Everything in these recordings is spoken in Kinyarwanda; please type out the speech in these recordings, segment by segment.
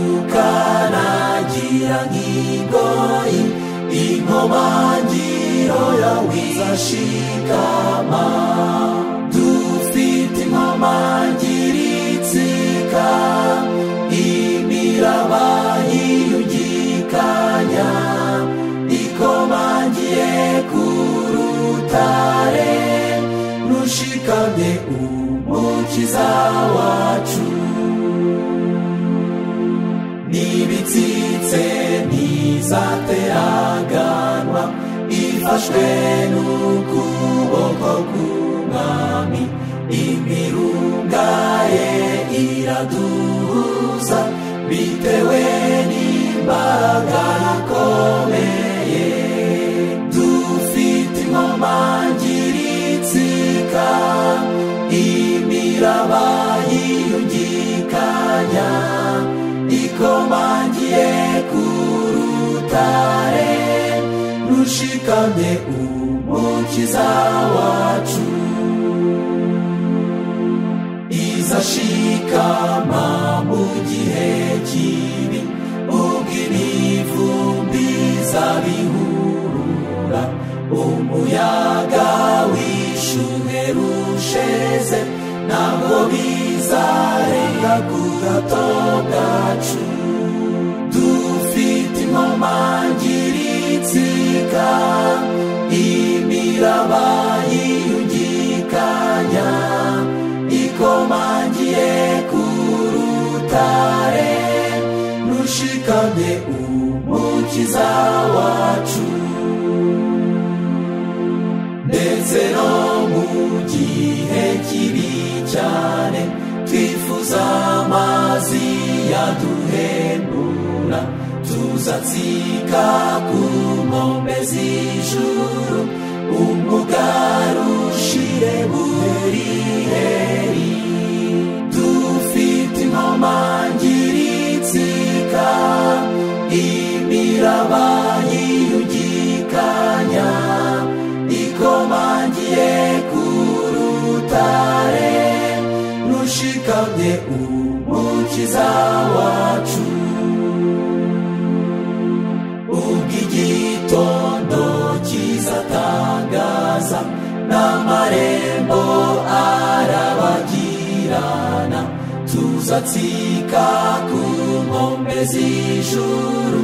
ukagukana gira nk'igoyi inkomangiro yawe izashikama dufite inkomangiro itsika imiraba yiyugikanya ikomangiye ku rutare rushikamye umukiza wacu n'ibitsitse ntizateraganwa ifashwe n'ukuboko k'umwami imirunga ye iraduhuza bitewe n'imbaraga ikomeye dufite inkomangiro itsika imiraba yiyugikanya ikomangiye ku rutare rushikamye umukiza wacu izashikama mu gihe kibi ubwo imivumbi izabihurura umuyaga wishuhe rusheze ntabwo bizarenga ku gato bwacu dufite inkomangiro itsika imiraba yiyugikanya ikomangiye ku rutare rushikamye umukiza wacu ndetse no mu gihe kibi cyane twifuza amazi yaduhendura tuzatsika ku nkombe z'ijuru umugarushire buheriheri dufite inkomangiro itsika imiraba yiyugikanya ikomangiye ku rutare rushikamye umukiza wacu ubwo igitondo kizatangaza n'amarembo arabagirana tuzatsika ku nkombe z'ijuru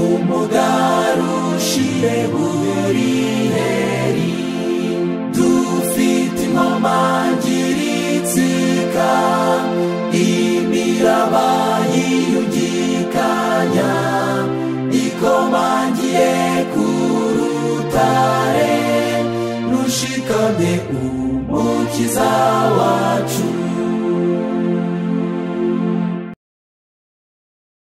umugarushire buheriheri dufite inkomangiro itsika imiraba yiyugikanya ikomangiye ku rutare rushikamye umukiza wacu